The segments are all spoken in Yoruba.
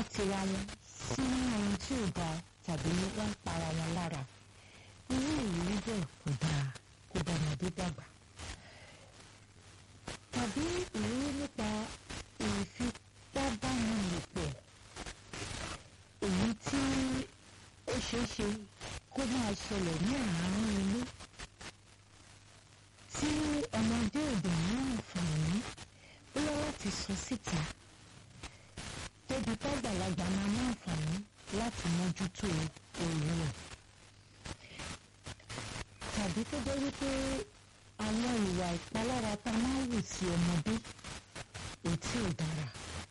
tira wọn sínú ohun tí ò dáa tàbí wọ́n ń para wọn lára irú ìrírí bẹ́ẹ̀ kò dáa kó bá ọmọdé dàgbà tàbí ìrírí nípa ìfipábánilòpọ̀ èyí tí ó ṣeé ṣe kó máa ṣẹlẹ̀ ní àárín ilé tí ọmọdé òde ní àǹfààní bóyá láti sọ síta débi tágbàlagbà máa ní àǹfààní láti mójútó òru rẹ̀ tàbí tó jẹ́ wípé àwọn ìwà ìpalára tá a máa ń wù sí ọmọdé ètí ò dára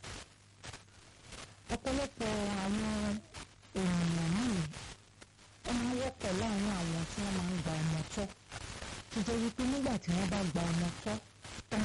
ọ̀pọ̀lọpọ̀ àwọn ènìyàn míì wọ́n máa ń wọ́pọ̀ láàrin àwọn tí wọ́n máa ń gba ọmọ tọ́ tó jẹ́ wípé nígbà tí wọ́n bá gba ọmọ tọ́ tán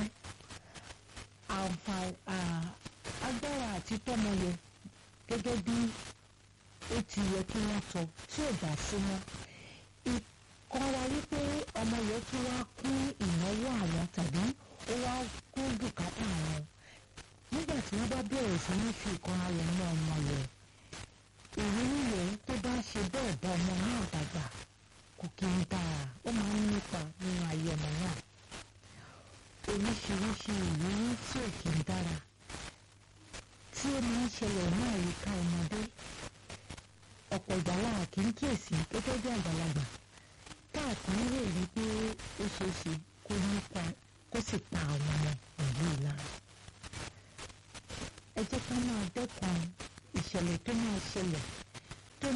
agbára àti tọ́mọ yẹ gẹ́gẹ́ bí ó ti yẹ kí wọ́n tọ́ tí ò bá sí mọ́ ìkanra wípé ọmọ yẹn tún wá kún ìnáwó àwọn tàbí ó wá kún bùkátà àwọn nígbà tí wọ́n bá bẹ̀rẹ̀ sí ní fi ìkanra yẹn mọ́ ọmọ yẹn ìrírí yẹn tó bá ṣe bẹ́ẹ̀ bá ọmọ náà dàgbà kò kí n dára ó máa ń nípa nínú ayé ọmọ náà oríṣiríṣi ìrírí tí ò kí n dára tí ó máa ń ṣẹlẹ̀ ní àyíká ọmọdé ọ̀pọ̀ ìgbà láà kì í kíyèsí gẹ́gẹ́ bí àgbàlagbà káàkiri lè rí pé ó ṣeé ṣe kó nípa kó sì pa àwọn ọmọ ìlú ìlara ẹ jẹ́ ká máa dẹ́kun ìṣẹ̀lẹ̀ tó máa ṣẹlẹ̀